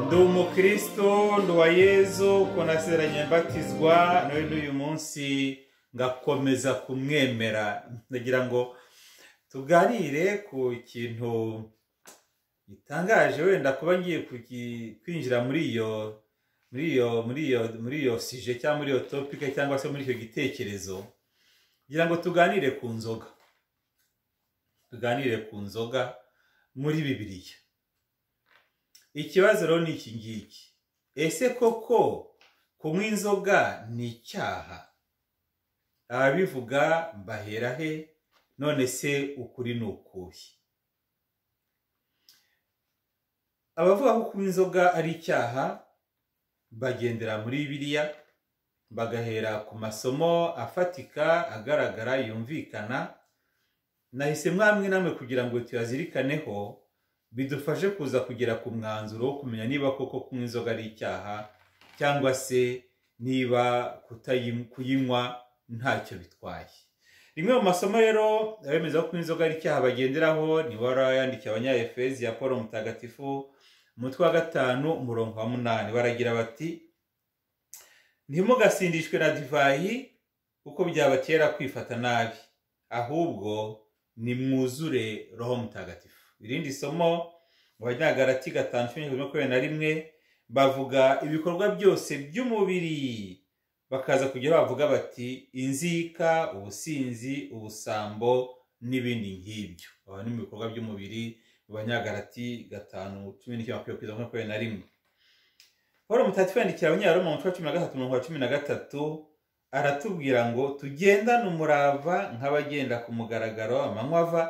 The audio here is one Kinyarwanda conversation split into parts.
ndi umukristo ndi uwa yezu uko naseranye mbatizwa nawe n'uyu munsi ngakomeza kumwemera ndagira ngo tuganire ku kintu gitangaje wenda kuba ngiye kwinjira muri iyo muri iyo muri iyo muri iyo sije cyangwa muri iyo topike cyangwa se muri icyo gitekerezo kugira ngo tuganire ku nzoga tuganire ku nzoga muri bibiriya ikibazo rero ni iki ngiki ese koko kunywa inzoga ni icyaha ababivuga mbahera he none se ukuri ni ukuhe abavuga ko kunywa inzoga ari icyaha bagendera muri biriya bagahera ku masomo afatika agaragara yumvikana nahise mwamwe namwe kugira ngo tuyazirikaneho bidufashe kuza kugera ku mwanzuro wo kumenya niba koko kunywa inzoga ari icyaha cyangwa se niba kuyinywa ntacyo bitwaye rimwe mu masomo rero abemeza ko kunywa inzoga ari icyaha bagenderaho ni warayandikiye abanyayefezi ya paul mutagatifu umutwe wa gatanu umurongo wa munani baragira bati ntimugasindishwe na divayi kuko byabatera kwifata nabi ahubwo nimwuzure roho mutagatifu irindi somo mu banyagarati gatanu cumi makumyabiri na rimwe bavuga ibikorwa byose by'umubiri bakaza kujya bavuga bati inzika ubusinzi ubusambo n'ibindi nk'ibyo aba ni mu bikorwa by'umubiri mu banyagarati gatanu cumi n'icyenda makumyabiri na rimwe paul mutati yandikira abanyaroma mu wa cumi na gatatu mirongo cumi na gatatu aratubwira ngo tugendane umurava nk'abagenda ku mugaragaro amanywa ava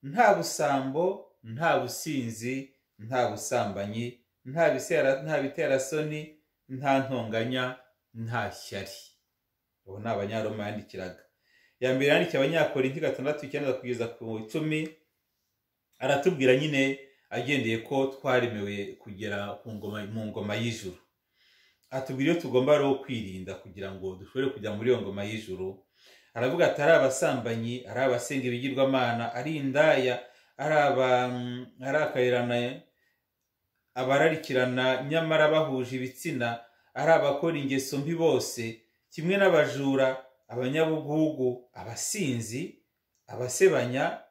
nta busambo nta businzi nta busambanyi nta biterasoni nta ntonganya nta shyari ubu ni abanyaroma yandikiraga ya mbere yandikiye abanyakorinti gatandatu icyenda kugeza ku icumi aratubwira nyine agendeye ko twaremewe kugera mu ngoma y'ijuru atubwira iyo tugomba rero kwirinda kugira ngo dushobore kujya muri iyo ngoma y'ijuru aravuga ati ari abasambanyi ari abasenga ibigirwamana ari indaya arakayirana abararikirana nyamara bahuje ibitsina ari abakora ingeso mbi bose kimwe n'abajura abanyabugugu abasinzi abasebanya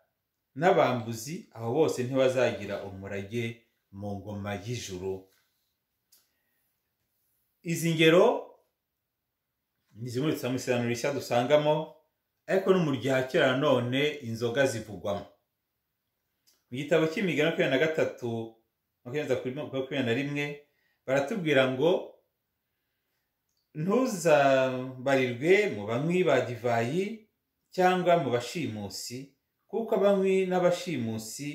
n'abambuzi abo bose ntibazagira umurage mu ngoma y'ijuru izi ngero ni zimwe mu isanura rishya dusangamo ariko no mu gihe kera nanone inzoga zivugwamo mu gitabo cy'imigani makumyabiri na gatatu makumyabiri na rimwe baratubwira ngo ntuzabarirwe mu banywi ba divayi cyangwa mu bashimusi kuko abanywi n'abashimusi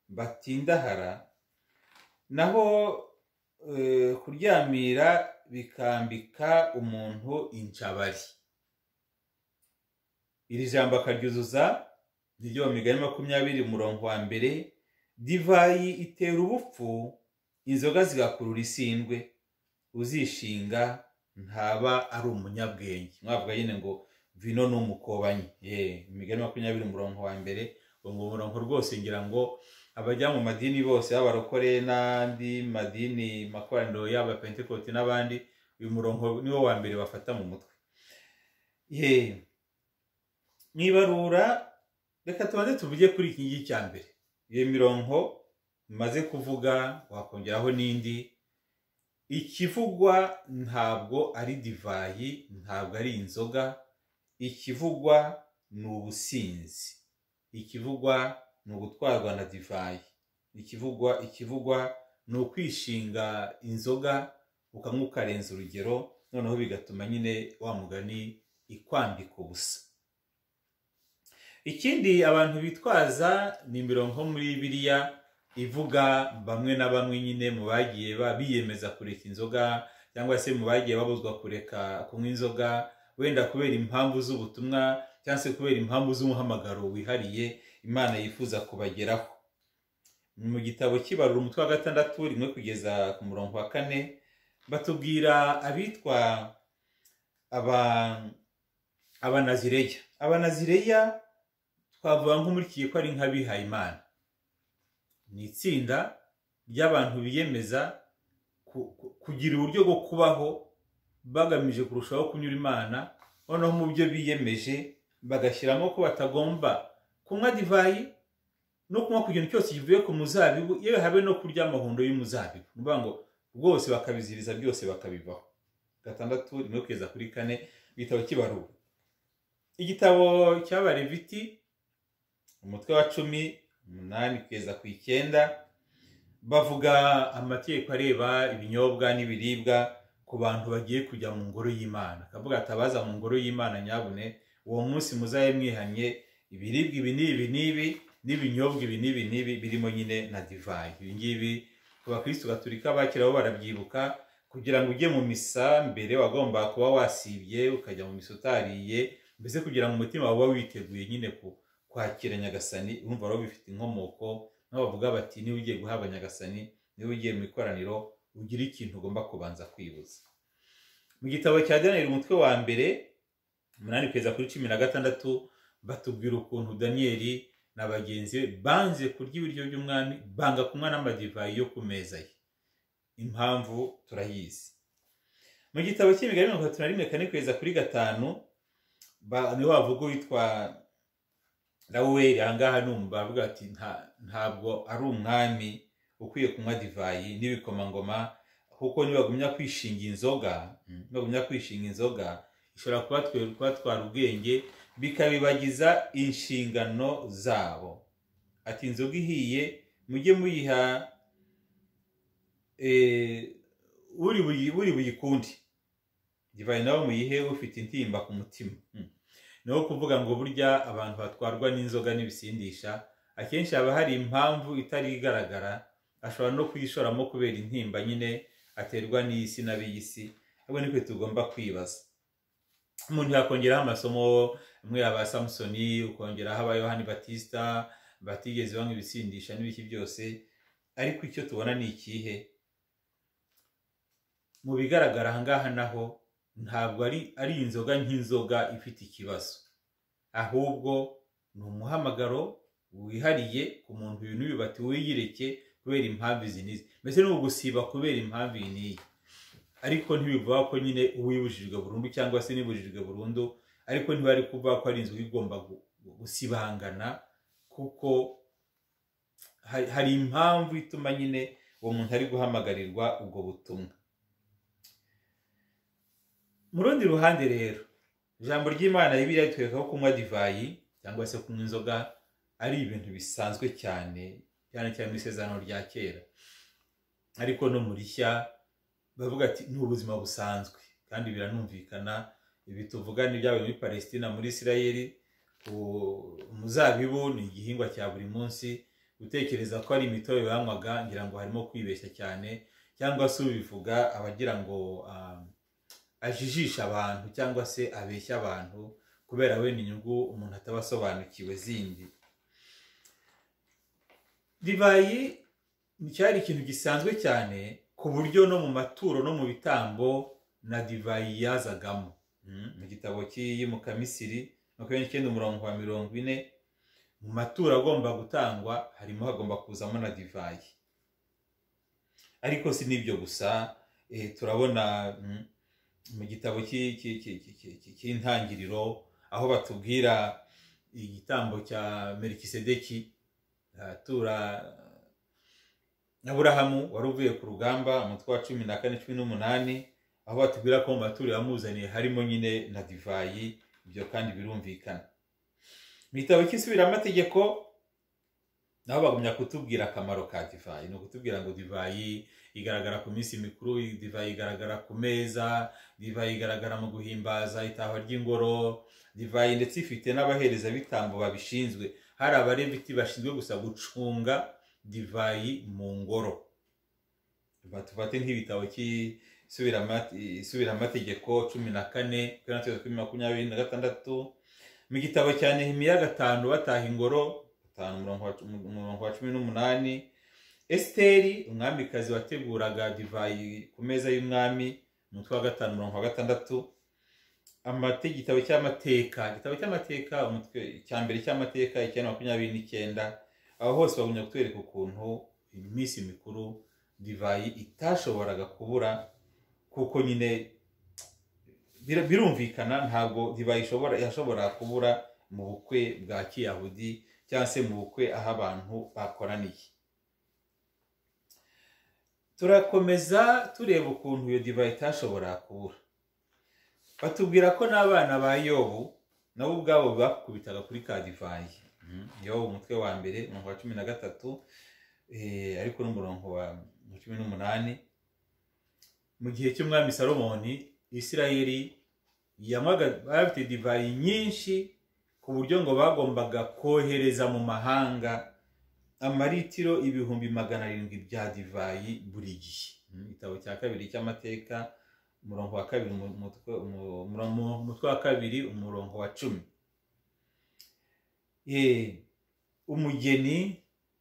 batindahara naho kuryamira bikambika umuntu incabari iri jambo akaryuzuza niryo wa migani makumyabiri umurongo wa mbere divayi itera ubupfu inzoga zigakurura isindwe uzishinga ntaba ari umunyabwenge mwavuga nyine ngo vino ni umukobanyi yeee imigani makumyabiri umurongo wa mbere uwo murongo rwose ngira ngo abajya mu madini bose yaba abarokore n'andi madini makoraniro yaba pentekote n'abandi uyu murongo niwo wa mbere bafata mu mutwe yeee mu ibarura reka tubanze tuvuge kuri iki ngiki cya mbere iyo mirongo maze kuvuga wakongeraho n'indi ikivugwa ntabwo ari divayi ntabwo ari inzoga ikivugwa ni ubusinzi ikivugwa ni ugutwarwa na divayi ikivugwa ikivugwa ni ukwishinga inzoga ukanywa ukarenza urugero noneho bigatuma nyine wa mugani ikwambika ubusa ikindi abantu bitwaza ni imirongo muri biriya ivuga bamwe na bamwe nyine mu bagiye biyemeza kureka inzoga cyangwa se mu bagiye babuzwa kureka kunywa inzoga wenda kubera impamvu z'ubutumwa cyangwa se kubera impamvu z'umuhamagaro wihariye imana yifuza kubageraho mu gitabo kibarura umutwe wa gatandatu rimwe kugeza ku murongo wa kane batubwira abitwa aba- abanazireya abanazireya twavuga nk'umurikiye ko ari nk'abihayimana ni itsinda ry'abantu biyemeza ku- ku- kugira uburyo bwo kubaho bagamije kurushaho kunyura imana noneho mu byo biyemeje bagashyiramo ko batagomba kunywa divayi no kunywa ku kintu cyose kivuye ku muzabibu yewe habe no kurya amahundo y'umuzabibu ni ukuvuga ngo rwose bakabiziriza byose bakabivaho gatandatu rimwe kugeza kuri kane igitabo kibarura igitabo cy'abareviti umutwe wa cumi umunani kugeza ku icyenda bavuga amategeko areba ibinyobwa n'ibiribwa ku bantu bagiye kujya mu ngoro y'imana akavuga atabaza mu ngoro y'imana nyabune uwo munsi muzaye mwihanye ibiribwa ibi n'ibi n'ibi n'ibinyobwa ibi n'ibi n'ibi birimo nyine na divayi ibi ngibi ku bakirisitu gatulika bakira bo barabyibuka kugira ngo ujye mu misa mbere wagomba kuba wasibye ukajya mu misa utariye mbese kugira ngo umutima wawe ube witeguye nyine ku- kwakira nyagasani urumva rero bifite inkomoko nabo bavuga bati niba ugiye guhabwa nyagasani niba ugiye mu ikoraniro ugira ikintu ugomba kubanza kwibuza mu gitabo cya daniyeli umutwe wa mbere umunani kugeza kuri cumi na gatandatu batubwira ukuntu daniyeli na bagenzi be banze kurya ibiryo by'umwami banga kunywa n'amadivayi yo ku meza ye impamvu turayizi mu gitabo cy'imigani mirongo itatu na rimwe kane kugeza kuri gatanu ba- niho havuga uwitwa raweri ahangaha ni umu bavuga ati "Nta- ntabwo ari umwami ukwiye kunywa divayi n'ibikomangoma kuko nibagumya kwishinga inzoga mm, nibagumya kwishinga inzoga ishobora kubatwe- kubatwara ubwenge bikabibagiza inshingano zabo ati inzoga ihiye mujye muyiha eh, uri buyi- uri buyikundi divayi nawe muyihe ufite intimba ku mutima Mm. ni wo kuvuga ngo burya abantu batwarwa n'inzoga n'ibisindisha akenshi haba hari impamvu itari igaragara ashobora no kuyishoramo kubera intimba nyine aterwa n'iy'isi n'ab'iy'isi ahubwo nitwe tugomba kwibaza umuntu yakongeraho amasomo amwe aba samusoni ukongeraho aba yohani batisita batigeze banywa ibisindisha n'ibiki byose ariko icyo tubona ni ikihe mu bigaragara ahangaha naho ntabwo ari ari inzoga nk'inzoga ifite ikibazo ahubwo ni umuhamagaro wihariye ku muntu ibintu bibi bati wiyireke kubera impamvu izi n'izi mbese ni ugusiba kubera impamvu iyi n'iyi ariko ntibivuga ko nyine uwibujijwe burundu cyangwa se nibujijwe burundu ariko ntibari kuvuga ko ari inzoga igomba gu- gu- gusibangana kuko hari- hari impamvu ituma nyine uwo muntu ari guhamagarirwa ubwo butumwa mu rundi ruhande rero ijambo ry'imana ribi ritwereka ko kunywa divayi cyangwa se kunywa inzoga ari ibintu bisanzwe cyane cyane cyane mu isezerano rya kera ariko no mu rishya bavuga ati ni ubuzima busanzwe kandi biranumvikana ibi tuvuga ni ibyabaye muri palesitina muri isirayeli u- umuzabibu ni igihingwa cya buri munsi gutekereza ko ari imitobe banywaga ngira ngo harimo kwibeshya cyane cyangwa se ubivuga abagira ngo ah, ajijisha abantu cyangwa se abeshya abantu kubera wenda inyungu umuntu ataba asobanukiwe zindi divayi ni- cyari ikintu gisanzwe cyane ku buryo no mu maturo no mu bitambo na divayi yazagamo Mm, mu gitabo cy'iyimukamisiri makumyabiri n'icyenda umurongo wa mirongo ine mu maturo agomba gutangwa harimo hagomba kuzamo na divayi ariko si n'ibyo gusa eh, turabona mm, mu gitabo cy'i- cy'i- cy'i- cy'i- cy'i- cy'i- cy'intangiriro aho batubwira igitambo cya merikisedeki atura aburahamu wari uvuye ku rugamba umutwe wa cumi na kane cumi n'umunani aho batubwira ko mu maturo yamuzaniye harimo nyine na divayi ibyo kandi birumvikana mu gitabo cy'isubiramategeko nabo bagumya kutubwira akamaro ka divayi ni ukutubwira ngo divayi igaragara ku minsi mikuru divayi igaragara ku meza divayi igaragara mu guhimbaza itahwa ry'ingoro divayi ndetse ifite n'abaherezabitambo babishinzwe hari abareviti bashinzwe gusa gucunga divayi mu ngoro Ba- tufate nk'ibitabo cy'isubiramategeko cumi na kane kuri natwe kuri makumyabiri na gatandatu mu gitabo cya nehemiya gatanu bataha ingoro gatanu umurongo wa cu- umurongo wa cumi n'umunani esiteri umwamikazi wateguraga divayi ku meza y'umwami umutwe wa gatanu mirongo gatandatu amate igitabo cy'amateka igitabo cy'amateka umutwe cya mbere cy'amateka icyenda makumyabiri n'icyenda aho hose bagumya kutwereka ukuntu iminsi mikuru divayi itashoboraga kubura kuko nyine bir- birumvikana ntabwo divayi ishobora yashobora kubura mu bukwe bwa kiyahudi cyangwa se mu bukwe aho abantu bakoraniye turakomeza tureba ukuntu iyo divayi itashobora kubura batubwira ko n'abana ba yobu nabo ubwabo bakubitaga kuri ka divayi Mm. yobu umutwe wa mbere umurongo wa cumi na gatatu eh, ariko n'umurongo wa wa cumi n'umunani mu gihe cy'umwami salomoni isirayeli yanywaga bari bafite divayi nyinshi ku buryo ngo bagombaga kohereza mu mahanga amaritiro ibihumbi magana arindwi bya divayi buri gihe Mm, igitabo cya kabiri cy'amateka umurongo wa kabiri umutwe umu- umurongo- umutwe wa kabiri umurongo wa cumi Eh, umugeni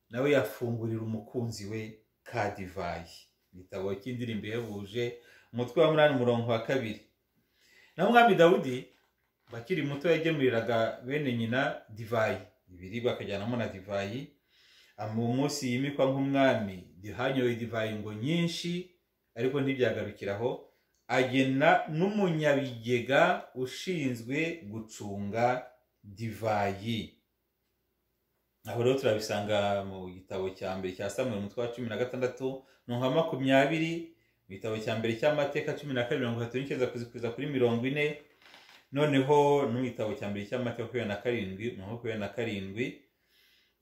nawe yafungurira umukunzi we ka divayi igitabo cy'indirimbo ihebuje umutwe wa munani umurongo wa kabiri naho umwami dawudi bakiri muto yagemuriraga bene nyina divayi ibiribwa akajyanamo na divayi mu munsi yimikwa nk'umwami hanyoye divayi ngo nyinshi ariko ntibyagarukiraho agena n'umunyabigega ushinzwe gucunga divayi aho rero turabisanga mu gitabo cya mbere cya samuel umutwe wa cumi na gatandatu mirongo makumyabiri mu gitabo cya mbere cy'amateka cumi na kabiri mirongo itatu n'icyenda kuzikuza kuri mirongo ine noneho no mu gitabo cya mbere cy'amateka makumyabiri na karindwi mirongo makumyabiri na karindwi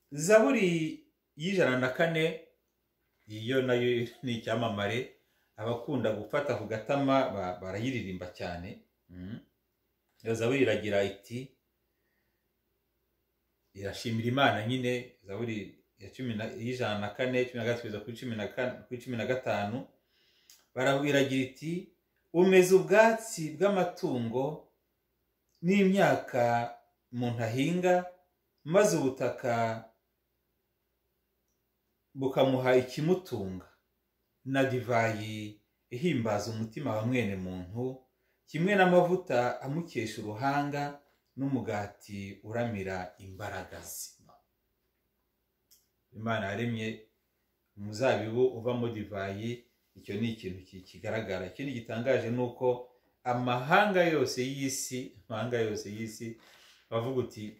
zaburi y'ijana na kane iyo nayo ni icyamamare abakunda gufata ku gatama ba- barayiririmba cyane Mm. iyo zaburi iragira iti irashimira imana nyine zaburi ya cumi na- y'ijana na kane cumi na gatatu kugeza kuri cumi na kane- kuri cumi na gatanu barabiragira iti umeze ubwatsi bw'amatungo n'imyaka umuntu ahinga maze ubutaka bukamuha ikimutunga na divayi ihimbaza umutima wa mwene muntu kimwe n'amavuta amukesha uruhanga n'umugati uramira imbaraga ze imana yaremye umuzabibu uvamo divayi icyo ni ikintu ki- kigaragara ikindi gitangaje ni uko amahanga yose y'isi amahanga yose y'isi bavuga uti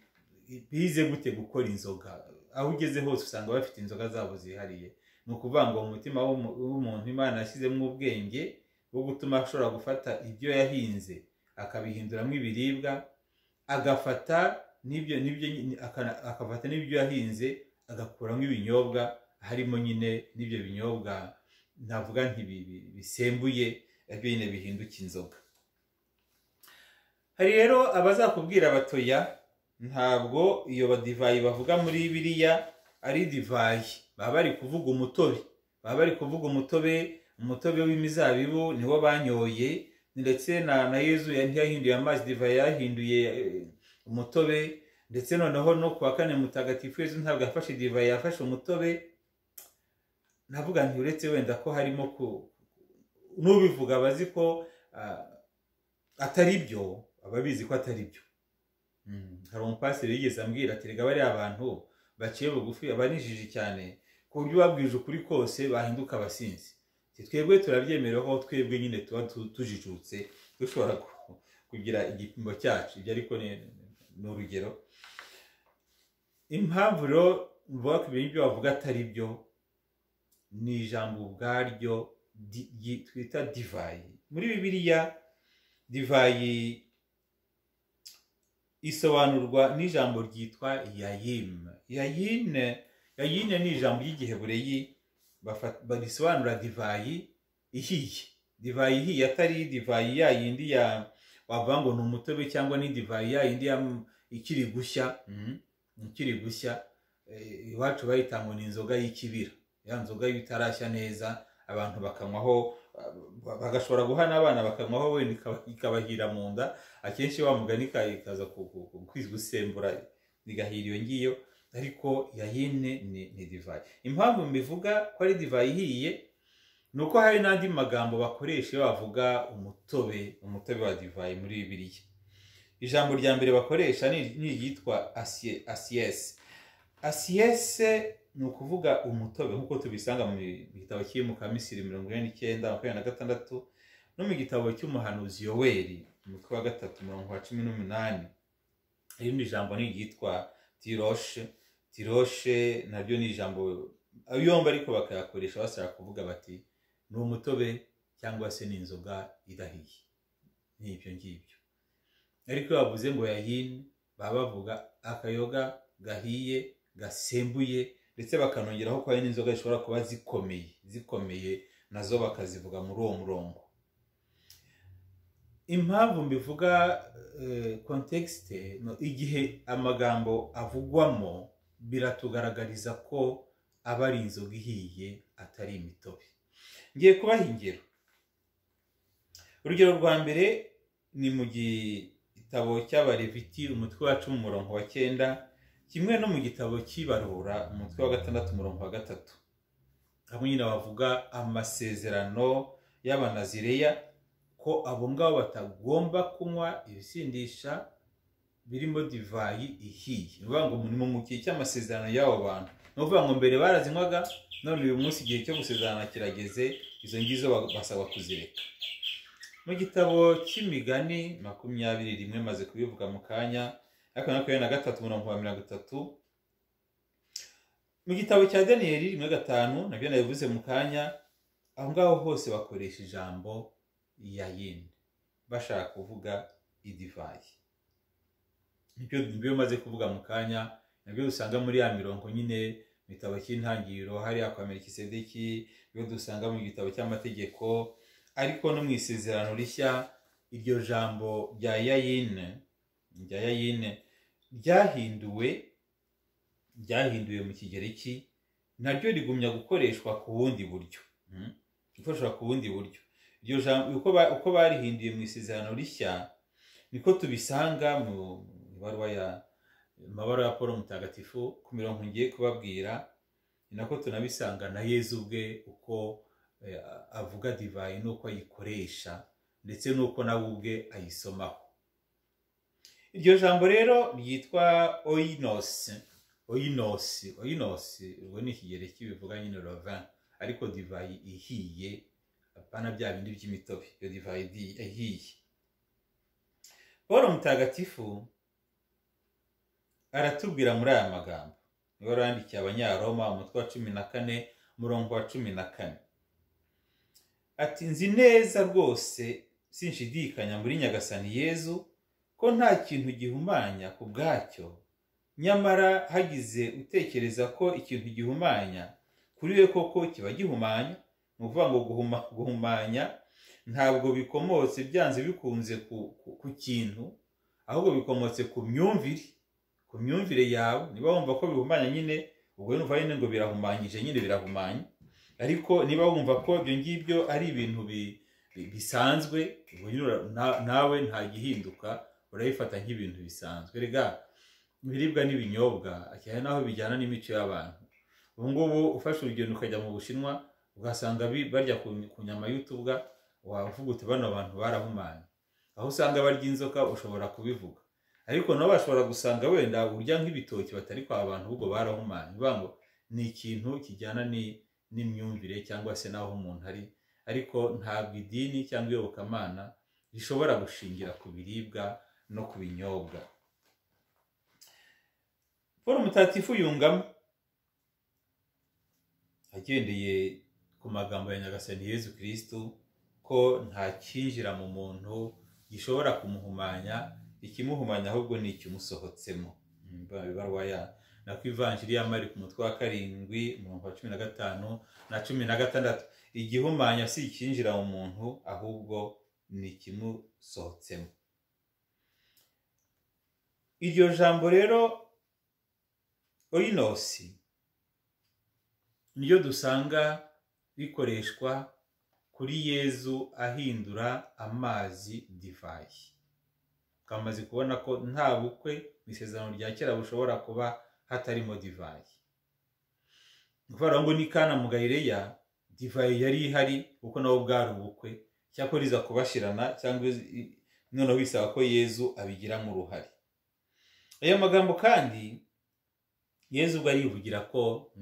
bize gute gukora inzoga aho ugeze hose usanga bafite inzoga zabo zihariye ni ukuvuga ngo mu mutima w'umu- w'umuntu imana yashyizemo ubwenge bwo gutuma ashobora gufata ibyo yahinze akabihinduramo ibiribwa agafata n'ibyo n'ibyo akana- akafata n'ibyo yahinze agakuramo ibinyobwa harimo nyine n'ibyo binyobwa navuga ntibibi bisembuye aribyo nyine bihinduka inzoga hari rero abazakubwira batoya ntabwo iyo badivayi bavuga muri biriya ari divayi baba bari kuvuga umutobe baba bari kuvuga umutobe umutobe w'imizabibu niwo banyoye ndetse na na yezu ntiyahinduye amazi divayi yahinduye eh, umutobe ndetse noneho no ku wa kane mutagatifu yezu ntabwo yafashe divayi yafashe umutobe navuga nti uretse wenda ko harimo ku n'ubivuga abazi ko ah, atari byo aba abizi ko atari byo Mm. hari umupasiteri yigeze ambwira ati reka bariya bantu baciye bugufi abanijije cyane ku buryo babwije ukuri kose bahinduka abasinzi Ati, twebwe turabyemera ko twebwe nyine tuba tu- tujijutse dushobora ku- kugira igipimo cyacu ibyo ariko ni ni urugero impamvu rero mvuga ko ibintu ibyo bavuga atari byo ni ijambo ubwaryo di- ryi- twita divayi muri bibiliya divayi isobanurwa n'ijambo ryitwa yayim yayine yayine ni ijambo ry'igihebureyi bafa- barisobanura divayi ihiye divayi ihiye atari divayi ya yindi ya wavuga ngo ni umutobe cyangwa ni divayi ya yindi ya ikiri gushya mhm, ikiri gushya Eh, iwacu bayita ngo ni inzoga y'ikibira ya nzoga y'ibitarashya neza abantu bakanywaho ba- bagashobora guha n'abana bakanywaho wenda ikaba- ikabahira mu nda akenshi wa mugani ka- ikaza ku- ku- ku- gusembura igahira iyo ngiyo ariko yayine ni ni divayi impamvu mbivuga ko ari divayi ihiye ni uko hari n'andi magambo bakoresha iyo bavuga umutobe umutobe wa divayi muri bibiriya ijambo rya mbere bakoresha ni ni iryitwa asiye- asiyese asiyese ni ukuvuga umutobe nk'uko tubisanga mu gitabo cy'imukamisi mirongo ine n'icyenda makumyabiri na gatandatu no mu gitabo cy'umuhanuzi yoweri umutwe wa gatatu umurongo wa cumi n'umunani irindi jambo ni iryitwa tiroshe tiroshe naryo ni ijambo yombi ariko bakayakoresha bashaka kuvuga bati ni umutobe cyangwa se ni inzoga idahiye ni ibyo ngibyo ariko iyo bavuze ngo yayini baba bavuga akayoga gahiye gasembuye ndetse bakanongeraho ko hari n'inzoga zishobora kuba zikomeye zikomeye nazo bakazivuga muri uwo murongo impamvu mbivuga kontekisite igihe amagambo avugwamo biratugaragariza ko aba ari inzoga ihiye atari imitobe ngiye kubaha ingero urugero rwa mbere ni mu gitabo cy'abareviti umutwe wa cumi umurongo wa cyenda kimwe no mu gitabo cy'ibarura umutwe wa gatandatu umurongo wa gatatu aho nyine bavuga amasezerano y'abanazireya ko abo ngabo batagomba kunywa ibisindisha birimo divayi ihiye ni ukuvuga ngo ni mu gihe cy'amasezerano y'abo bantu ni ukuvuga ngo mbere barazinywaga none uyu munsi igihe cyo gusezerana kirageze izo ngizo basaba kuzireka mu gitabo cy'imigani makumyabiri rimwe maze kubivuga mu kanya ariko na makumyabiri na gatatu umurongo wa mirongo itatu mu gitabo cya daniyeli rimwe gatanu nabyo nabivuze mu kanya aho ngaho hose bakoresha ijambo yayini bashaka kuvuga idivayi nibyo nibyo maze kuvuga mu kanya nabyo dusanga muri ya mirongo nyine mu gitabo cy'intangiriro hariya kwa merikisedeki ibyo dusanga mu gitabo cy'amategeko ariko no mu isezerano rishya iryo jambo rya yayine rya yayine ryahinduwe ryahinduwe mu kigereki naryo rigumya gukoreshwa ku bundi buryo mm, gukoreshwa ku bundi buryo iryo jambo uko ba- uko barihinduye mu isezerano rishya niko tubisanga mu ibaruwa ya mu mabaruwa ya paul mutagatifu ku mirongo ngiye kubabwira ni nako tunabisanga na yezu ubwe uko eh, avuga divayi n'uko ayikoresha ndetse n'uko nawe ubwe ayisomaho iryo jambo rero ryitwa oinosi oinosi oinosi ubwo ni ikigereki bivuga nyine rovin ariko divayi ihiye apana bya bindi by'imitobe iyo divayi di- ihiye paul mutagatifu aratubwira muri aya magambo niba warandikiye abanyaroma umutwe wa cumi na kane umurongo wa cumi na kane ati nzi neza rwose sinshidikanya muri nyagasani yezu ko nta kintu gihumanya ku bwacyo nyamara hagize utekereza ko ikintu gihumanya kuri we koko kiba gihumanya ni ukuvuga ngo guhuma- guhumanya ntabwo bikomotse byanze bikunze ku, ku, ku kintu ahubwo bikomotse ku myumvire ku myumvire yawe niba wumva ko bihumanya nyine ubwo numva nyine ngo birahumanyije nyine birahumanye ariko niba wumva ko ibyo ngibyo ari ibintu bi- bi- bisanzwe ubwo nyine ura- na- nawe nta gihinduka urabifata nk'ibintu bisanzwe rega ibiribwa n'ibinyobwa cyane naho bijyana n'imico y'abantu ubu ngubu ufashe urugendo ukajya mu bushinwa ugasanga bi- barya ku ku nyama y'utubwa wavuga uti bano bantu barahumanye aho usanga barya inzoka ushobora kubivuga ariko nabo bashobora gusanga wenda urya nk'ibitoki batari kwa bantu ahubwo barahumanye bivuga ngo ni ikintu kijyana ni- n'imyumvire cyangwa se n'aho umuntu ari ariko ntabwo idini cyangwa iyobokamana rishobora gushingira ku biribwa no ku binyobwa paul mutagatifu yungamo agendeye ku magambo ya nyagasani yezu kirisitu ko nta cyinjira mu muntu gishobora kumuhumanya ikimuhumanya ahubwo ni ikimusohotsemo Mm, ibaruwa ya nako ivanjiri ya mariko umutwe wa karindwi umurongo wa cumi na gatanu na cumi na gatandatu igihumanya si icyinjira mu muntu ahubwo ni ikimusohotsemo iryo jambo rero oinosi niryo dusanga rikoreshwa kuri yezu ahindura amazi divayi twamaze kubona ko nta bukwe mu isezerano rya kera bushobora kuba hatarimo divayi ni ukuvuga ngo ni kana mu gayireya divayi yari ihari kuko nabo bwari ubukwe cyakora iza kubashirana cyangwa noneho bisaba ko yezu abigiramo uruhare ayo magambo kandi yezu ubwo arivugira ko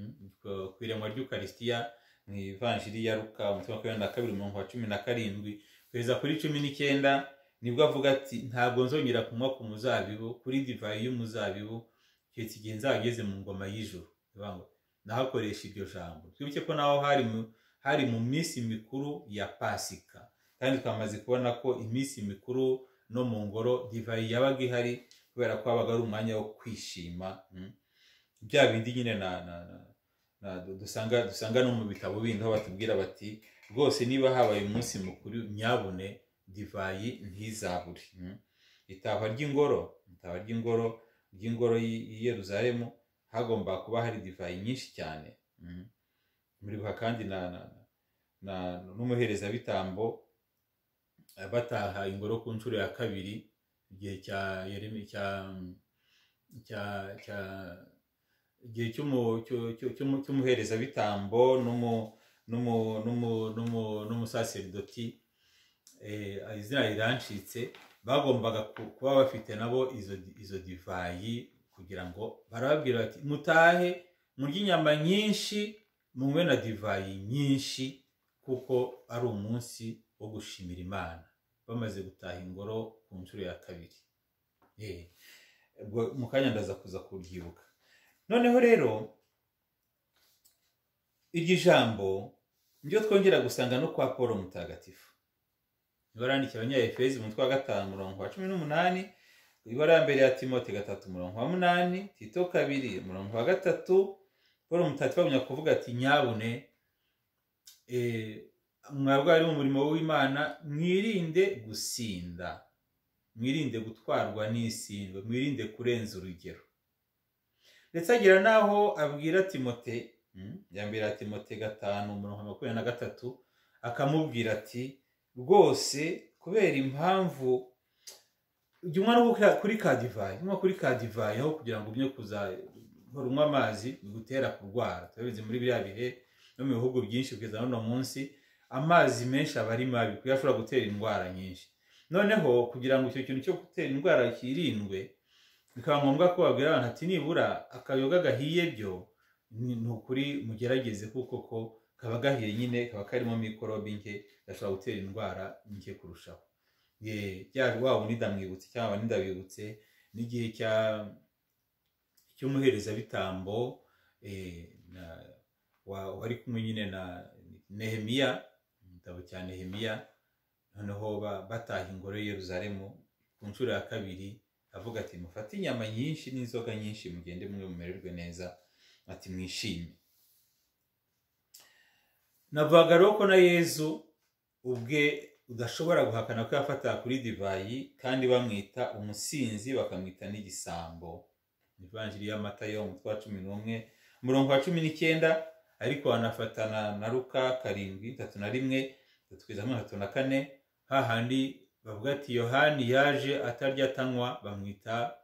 ku iremwa ry'ukarisitiya mu ivanjiri ya ruka mu wa kabiri na kabiri umurongo wa cumi na karindwi kugeza kuri cumi n'icyenda nibwo avuga ati ntabwo nzongera kunywa ku muzabibu kuri divayi y'umuzabibu keretse igihe nzageze mu ngoma y'ijoro nahakoresha iryo jambo twibuke ko naho hari mu minsi mikuru ya pasika kandi twamaze kubona ko iminsi mikuru no mu ngoro divayi yabaga ihari kubera ko habaga ari umwanya wo kwishima bya bindi nyine dusanga no mu bitabo bindi aho batubwira bati rwose niba habaye umunsi mukuru nyabune divayi ntizabure itahwa ry'ingoro itahwa ry'ingoro ry'ingoro y'i Yeruzalemu hagomba kuba hari divayi nyinshi cyane muribuka kandi n'umuherezabitambo bataha ingoro ku nshuro ya kabiri igihe cya igihe cy'umuherezabitambo n'umusaseridoti izina rirancitse bagombaga kuba bafite nabo izo divayi kugira ngo barababwira bati mutahe murye inyama nyinshi munywe na divayi nyinshi kuko ari umunsi wo gushimira imana bamaze gutaha ingoro ku nshuro ya kabiri mu kanya ndaza kuza kubyibuka noneho rero iryo jambo niryo twongera gusanga no kwa paul mutagatifu niba abanyayefezi mu mutwe wa gatanu umurongo wa cumi n'umunani ibara ya mbere ya timote gatatu umurongo wa munani tito kabiri umurongo wa gatatu paul mutagatifu bagumya kuvuga ati nyabune mwabwo ari mu murimo w'imana mwirinde gusinda mwirinde gutwarwa n'isindwe mwirinde kurenza urugero ndetse agira n'aho abwira timote ya mbere ya timote gatanu umurongo wa makumyabiri na gatatu akamubwira ati rwose kubera impamvu jya unywa kuri ka divayi unywa kuri ka divayi aho kugira ngo umye kuzahora unywa amazi bigutera kurwara turabizi muri biriya bihe no mu bihugu byinshi kugeza n'uno munsi amazi menshi aba ari mabi kuko ashobora gutera indwara nyinshi noneho kugira ngo icyo kintu cyo gutera indwara kirindwe bikaba ngombwa ko babwira abantu ati nibura akayoga gahiye byo ni ukuri mugerageze kuko ko kaba gahiye nyine kaba karimo mikorobe nke gashobora gutera indwara nke kurushaho wa wundi ndamwibutse cyangwa wundi ndabibutse n'igihe cy'umuherezabitambo wari kumwe nyine na nehemiya igitabo cya nehemiya noneho bataha ingoro y'Yeruzalemu ku nshuro ya kabiri avuga ati mufate inyama nyinshi n'inzoga nyinshi mugende mwe mumererwe neza ati mwishime navuga rero ko na yezu ubwe udashobora guhakana ko yafataga kuri divayi kandi bamwita umusinzi bakamwita n'igisambo ivanjiri y'amata yo mu twa cumi n'umwe umurongo wa cumi n'icyenda ariko wanafatana na ruka karindwi itatu na rimwe itatu kugeza muri itatu na kane hahandi bavuga ati yohani yaje atarya atanywa bamwita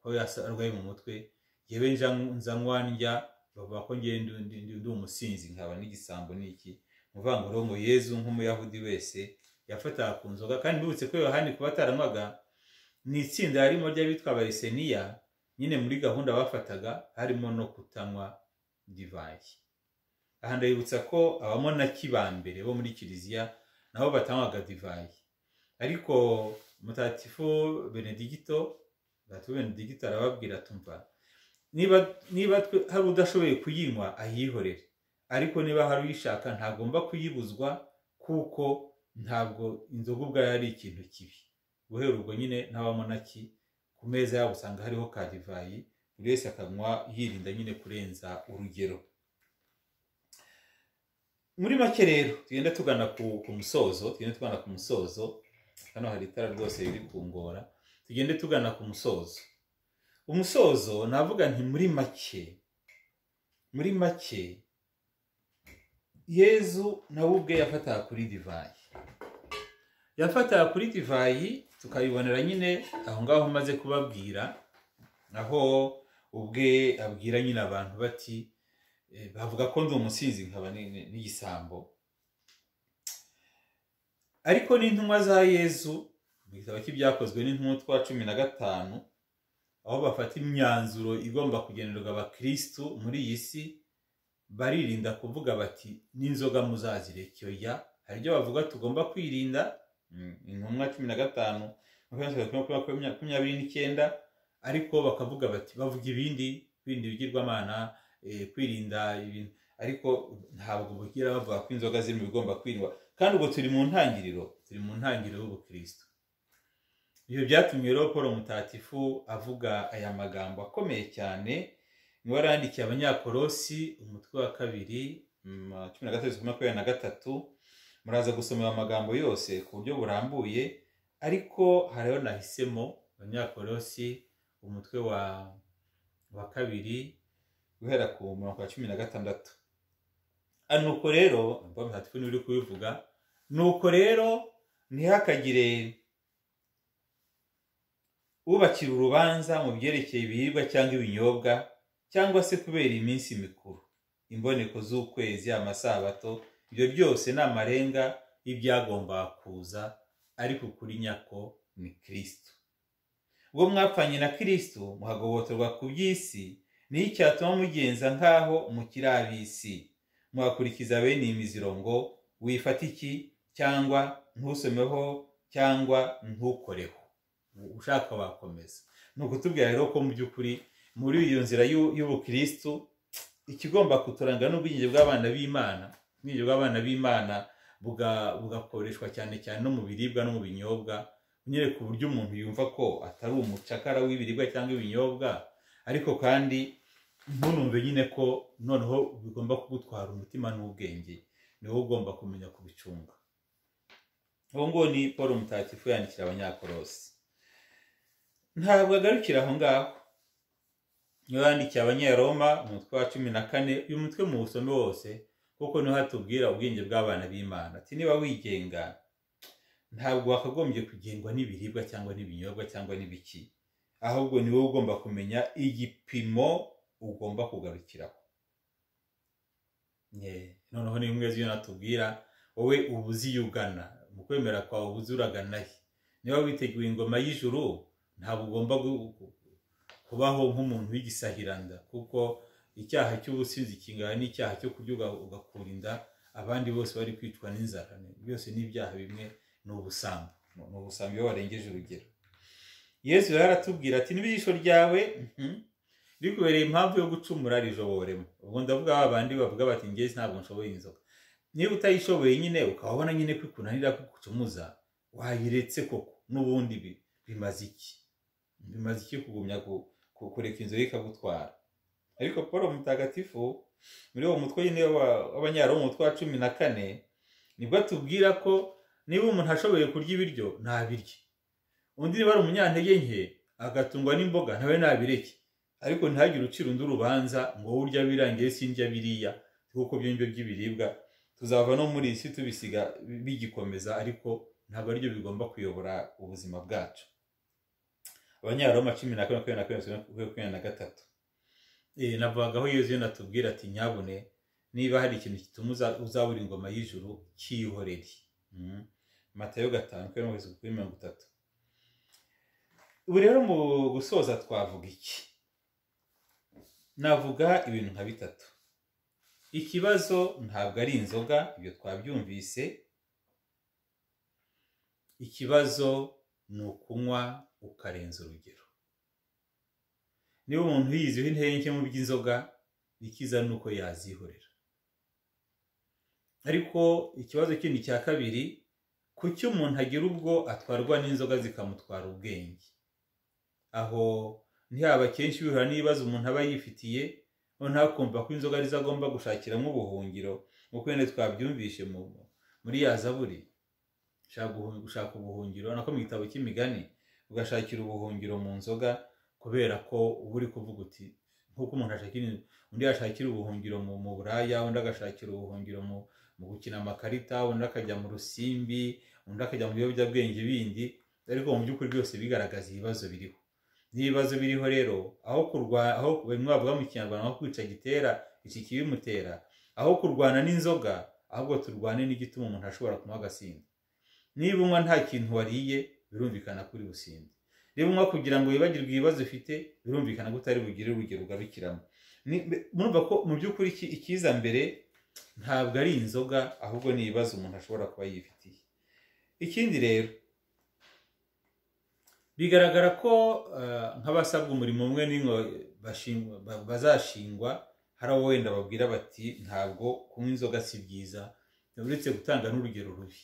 ko arwaye mu mutwe yewe nzanywa ndya bavuga ko ngenda ndi umusinzi nkaba n'igisambo n'iki muvanguruhu yezu nk'umuyahudi wese yafataga ku nzoga kandi mbibutse ko yohani kuba ataranywaga ni itsinda harimo ry'abitwa abariseniya nyine muri gahunda bafataga harimo no kutanywa divayi aha ndabibutsa ko abamo na kibambere bo muri kiliziya nabo batanywaga divayi ariko mutatifu benedigito mutatifu benedigito arababwira tumva niba hari udashoboye kuyinywa ayihorere ariko niba hari uyishaka ntagomba kuyibuzwa kuko ntabwo inzoga ubwayo ari ikintu kibi guhera ubwo nyine ntabamo naki ku meza yabo usanga hariho ka divayi buri wese akanywa yirinda nyine kurenza urugero muri make rero tugenda tugana ku musozo tugenda tugana ku musozo hano hari itara rwose riri kungora tugende tugana ku musozo umusozo navuga nti muri make muri make yezu nawe ubwe yafataga kuri divayi yafataga kuri divayi tukabibonera nyine aho ngaho umaze kubabwira aho ubwe abwira nyine abantu bati eh, bavuga ko ndi umusinzi nkaba ni- ni- n'igisambo ariko n'intumwa za yezu mu gitabo cy'ibyakozwe n'intumwa twa cumi na gatanu aho bafata imyanzuro igomba kugenerwa abakirisitu muri iyi si baririnda kuvuga bati n'inzoga muzazireke oya hari ibyo bavuga tugomba kwirinda mm, intumwa cumi na gatanu makumyabiri makumyabiri makumyabiri n'icyenda ariko bakavuga bati bavuga ibindi bindi bigirwamana eh, kwirinda ibintu ariko ntabwo bugira bavuga ko inzoga ziri mu bigomba kwirindwa kandi ubwo turi mu ntangiriro turi mu ntangiriro y'ubukristo ibyo byatumye rero paul mutatifu avuga aya magambo akomeye cyane niwe yarandikiye abanyakorosi umutwe wa kabiri mm, cumi na gatatu makumyabiri na gatatu muraza gusoma aya magambo yose ku buryo burambuye ariko hari ayo nahisemo abanyakorosi umutwe wa wa kabiri guhera ku murongo wa cumi na gatandatu Ah, nuko rero paul mutatifu niwe uri kubivuga nuko rero ntihakagire ubakira urubanza mu byerekeye ibiribwa cyangwa ibinyobwa cyangwa se kubera iminsi mikuru imboneko z'ukwezi amasabato ibyo byose ni amarenga y'ibyagombaga kuza ariko kuri nyako ni kirisitu ubwo mwapfanye na kirisitu muhagobotorwa ku by'isi niyo icyatuma mugenza nk'aho mukiri ab'isi mwakurikiza bene iyi miziro ngo wifate iki cyangwa ntusomeho cyangwa ntukoreho ushaka wakomeza ni ukutubwira rero ko mu by'ukuri muri iyo nzira y'u- y'ubukirisitu ikigomba kuturanga n'ubwigenge bw'abana b'imana ubwigenge bw'abana b'imana buga- bugakoreshwa cyane cyane no mu biribwa no mu binyobwa unyereka uburyo umuntu yumva ko atari umucakara w'ibiribwa cyangwa ibinyobwa ariko kandi ntunumve nyine ko noneho bigomba kugutwara umutima n'ubwenge ni wowe ugomba kumenya kubicunga uwo nguwo ni paul mutatifu yandikira abanyakorosi ntabwo agarukira aho ngaho niba yandikiye abanyaroma umutwe wa cumi na kane uyu mutwe mu busome wose kuko niho hatubwira ubwenge bw'abana b'imana ati niba wigenga ntabwo wakagombye kugengwa n'ibiribwa cyangwa n'ibinyobwa cyangwa n'ibiki ahubwo ni wowe ugomba kumenya igipimo ugomba kugarukiraho Nye, noneho ni imwe z'iyo natubwira wowe uba uzi iyo ugana mu kwemera kwawe uba uzi uragana he niba witeguye ingoma y'ijuru ntabwo ugomba gu- gu- kubaho nk'umuntu w'igisahiranda kuko icyaha cy'ubusinzi kingana n'icyaha cyo kurya uga- ugakura inda abandi bose bari kwicwa n'inzara byose ni ibyaha bimwe ni ubusambo ni ubusambo iyo warengeje urugero yesu rero aratubwira ati niba ijisho ryawe mhm, rikubereye impamvu yo gucumura rijoboremo ubwo ndavuga ba bandi bavuga bati njye ntabwo nshoboye inzoga niba utayishoboye nyine ukaba ubona nyine ko ikunanira ko ikucumuza wayiretse koko n'ubundi bi- bimaze iki bimaze iki kugumya ku- ku- kureka inzoga ikagutwara ariko paul mutagatifu muri uwo mutwe nyine wa- w'abanyaroma umutwe wa cumi na kane nibwo atubwira ko niba umuntu ashoboye kurya ibiryo ntabirye undi niba ari umunyantege nke agatungwa n'imboga nawe nabireke ariko ntihagire ucira undi urubanza ngo wowe urya birangiye sindya biriya kuko byo ngibyo by'ibiribwa tuzava no muri iyi si tubisiga bigikomeza ariko ntabwo aribyo bigomba kuyobora ubuzima bwacu abanyaroma cumi na kane makumyabiri na kane makumyabiri na gatatu Eh, navugagaho yezu natubwira ati nyabune niba hari ikintu gituma uza- uzabura ingoma y'ijuru cyihorere Mhm. matayo gatanu makumyabiri na gatatu kuri mirongo itatu ubu rero mu gusoza twavuga iki navuga ibintu nka bitatu ikibazo ntabwo ari inzoga ibyo twabyumvise ikibazo ni ukunywa ukarenza urugero niba umuntu yiziho intege nke mu by'inzoga ikiza ni uko yazihorera ariko ikibazo kindi cya kabiri kuki umuntu agira ubwo atwarwa n'inzoga zikamutwara ubwenge aho ntihaba kenshi bihura n'ibibazo umuntu aba yifitiye noneho akumva ko inzoga arizo agomba gushakiramo ubuhungiro nk'uko wenda twabyumvishe mu muri ya zaburi ushaka guhu- gushaka ubuhungiro nako mu gitabo cy'imigani ugashakira ubuhungiro mu nzoga kubera ko uba uri kuvuga uti nk'uko umuntu ashakira in- undi yashakira ubuhungiro mu mu buraya undi agashakira ubuhungiro mu mu gukina amakarita undi akajya mu rusimbi undi akajya mu biyobyabwenge bindi ariko mu by'ukuri byose bigaragaza ibibazo biriho n'ibibazo biriho rero aho kurwana aho bimwe bavuga mu kinyarwanda nko kwica gitera iki kibimutera aho kurwana n'inzoga ahubwo turwane n'igituma umuntu ashobora kunywa agasimba niba unywa nta kintu wariye birumvikana kuri businde niba unywa kugira ngo wibagirwe ibibazo ufite birumvikana ko utari bugire urugero ugarukiramo Ni- murumva ko mu by'ukuri iki- ikiza mbere ntabwo ari inzoga ahubwo ni ibibazo umuntu ashobora kuba yifitiye ikindi rero bigaragara ko eh, nk'abasabwa umurimo umwe n'imwe bashingwa- ba- bazashingwa hari abo wenda babwira bati ntabwo kunywa inzoga si byiza uretse gutanga n'urugero rubi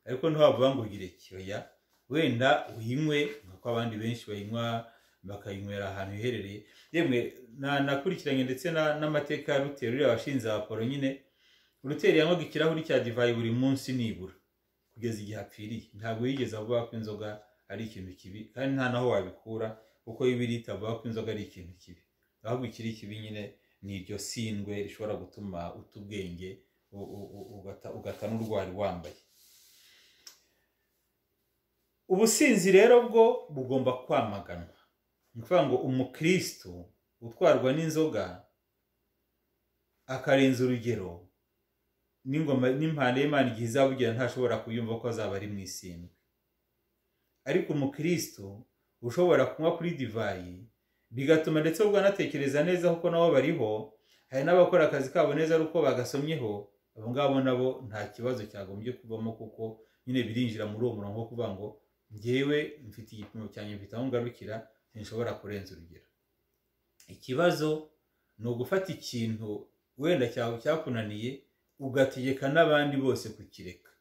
ariko ntiwavuga ngo ugire kiyoya wenda uyinywe nk'uko abandi benshi bayinywa bakayinywera ahantu hiherereye yemwe na- nakurikiranye ndetse na- n'amateka ya rutero uriya washinze abakoro nyine rutero yanywaga ikirahuri cya divayi buri munsi nibura kugeza igihe apfiriye ntabwo yigeze avuga ko inzoga ari ikintu kibi kandi nta naho wabikura kuko bibiri itavuga ko inzoga ari ikintu kibi ahubwo ikiri kibi nyine ni iryo sindwe rishobora gutuma uta ubwenge u- u- u- ugata- ugata n'urwari wambaye ubusinzi rero bwo bugomba kwamaganwa ni ukuvuga ngo umukristo utwarwa n'inzoga akarenza urugero n'ingoma n'impande y'imana igihe izabugira ntashobora kuyumva ko azaba ari mu isindwe ariko umukristo ushobora kunywa kuri divayi bigatuma ndetse ubwo anatekereza neza kuko nabo bariho hari n'abakora akazi kabo neza ari uko bagasomyeho abo ngabo nabo nta kibazo cyagombye kubamo kuko nyine birinjira muri uwo murongo wo kuvuga ngo njyewe mfite igipimo cyanjye mfite aho ngarukira sinshobora kurenza urugero ikibazo ni ugufata ikintu wenda cyawe cyakunaniye ugategeka n'abandi bose kukireka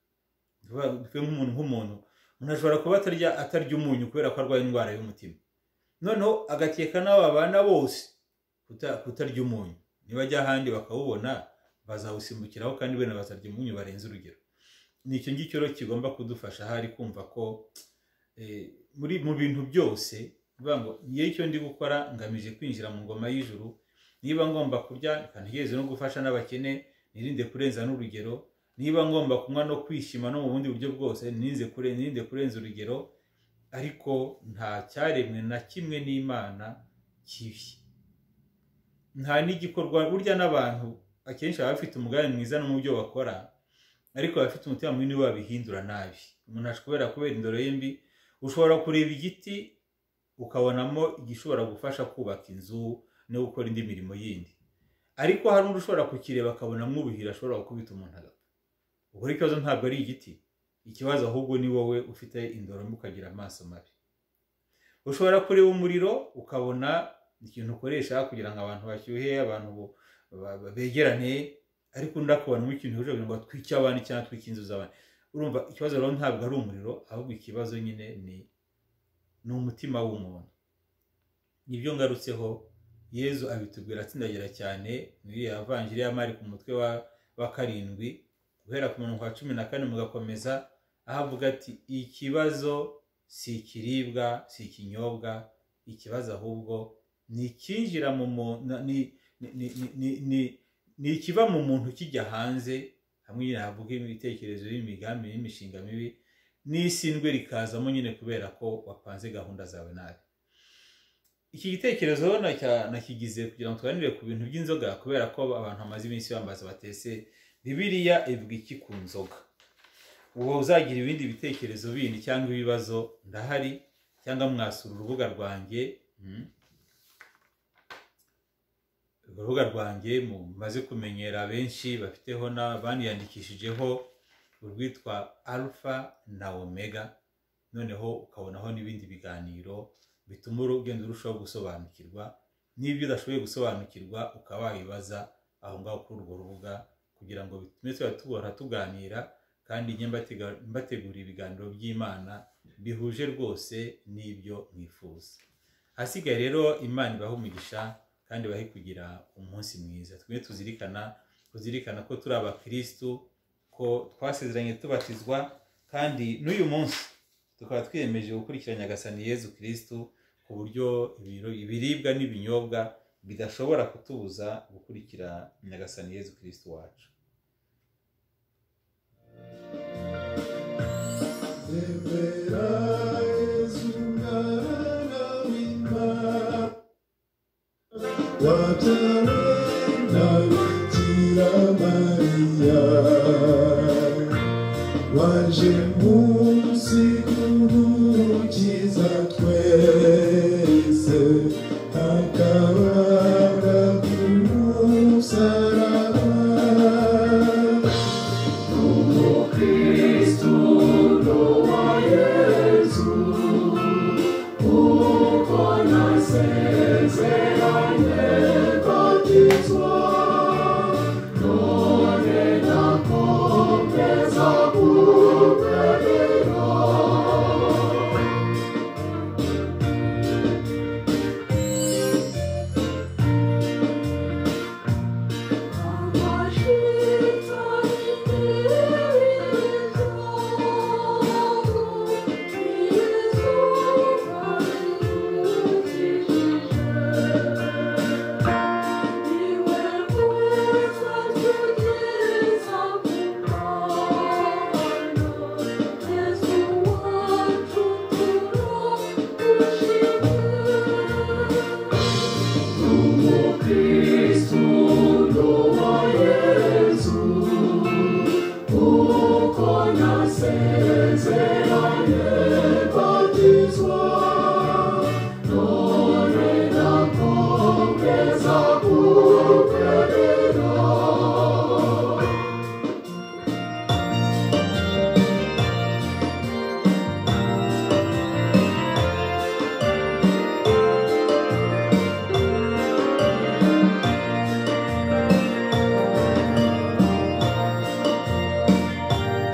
Vuba- twe nk'umuntu nk'umuntu umuntu ashobora kuba atarya atarya umunyu kubera ko arwaye indwara y'umutima noneho agategeka n'abo babana bose kuta- kutarya umunyu nibajya ahandi bakawubona bazawusimbukiraho kandi bene bazarya umunyu barenze urugero ni icyo ngicyo rero kigomba kudufasha ahari kumva ko eh, muri mu bintu byose bivuga ngo ngiye icyo ndi gukora ngamije kwinjira mu ngoma y'ijuru niba ngomba kurya reka ntegereze no gufasha n'abakene nirinde kurenza n'urugero niba ngomba kunywa no kwishima no mu bundi buryo bwose nirinze kure- nirinde kurenza urugero ariko nta cyaremwe na kimwe n'imana kibi nta n'igikorwa burya n'abantu akenshi baba bafite umugambi mwiza no mu byo bakora ariko abafite umutima munini babihindura nabi umuntu ashobora kubera kubera indoro ye mbi ushobora kureba igiti ukabonamo igishobora gufasha kubaka inzu no gukora indi mirimo yindi ariko hari undi ushobora kukireba akabonamo ubuhira ashobora gukubita umuntu agapfa ubwo rero ikibazo ntabwo ari igiti ikibazo ahubwo ni wowe ufite indoro mbi ukagira amaso mabi ushobora kureba umuriro ukabona ikintu ukoresha kugira ngo abantu bashyuhe abantu bo- ba- ba- begerane ariko undi akabanamo ikintu hejuru kugira ngo atwike abandi cyangwa atwike inzu z'abandi urumva ikibazo rero ntabwo ari umuriro ahubwo ikibazo nyine ni ni umutima w'umuntu nibyo ngarutseho yezu abitubwira atsindagira cyane muri ya vanjiri ya mari ku mutwe wa, wa karindwi guhera ku murongo wa cumi na kane mugakomeza aho avuga ati ikibazo si ikiribwa si ikinyobwa ikibazo ahubwo ni ikinjira mu mu- na- ni ni- ni- ni- ni- ni- ni ikiva mu muntu kijya hanze hamwe nyine havuga ibitekerezo n'imigambi n'imishinga mibi n'isindwe rikazamo nyine kubera ko wapanze gahunda zawe nabi iki gitekerezo rero nacya- nakigize kugira ngo tuganire ku bintu by'inzoga kubera ko abantu bamaze iminsi bambaza batese bibiriya ivuga iki ku nzoga uwo uzagira ibindi bitekerezo bindi cyangwa ibibazo ndahari cyangwa mwasura urubuga rwanjye mm, urubuga rwanjye mumaze kumenyera benshi bafiteho na baniyandikishijeho urwitwa alpha na omega noneho ukabonaho n'ibindi biganiro bituma urugendo urushaho gusobanukirwa n'ibyo udashoboye gusobanukirwa ukaba wabibaza aho ngaho kuri urwo rubuga kugira ngo bitume tuba tubora tuganira kandi njye mbatega- mbategurira ibiganiro by'imana bihuje rwose n'ibyo mwifuza ahasigaye rero imana ibahe umugisha kandi ibahe kugira umunsi mwiza twe tuzirikana tuzirikana ko turi abakirisitu ko twasezeranye tubatizwa kandi n'uyu munsi tukaba twiyemeje gukurikiranya agasani yezu kirisitu ku buryo ibiro- ibiribwa n'ibinyobwa bidashobora kutubuza gukurikira nyagasani yezu kirisitu wacu Deberá es un gran animal. wabyarana bikira mariya waje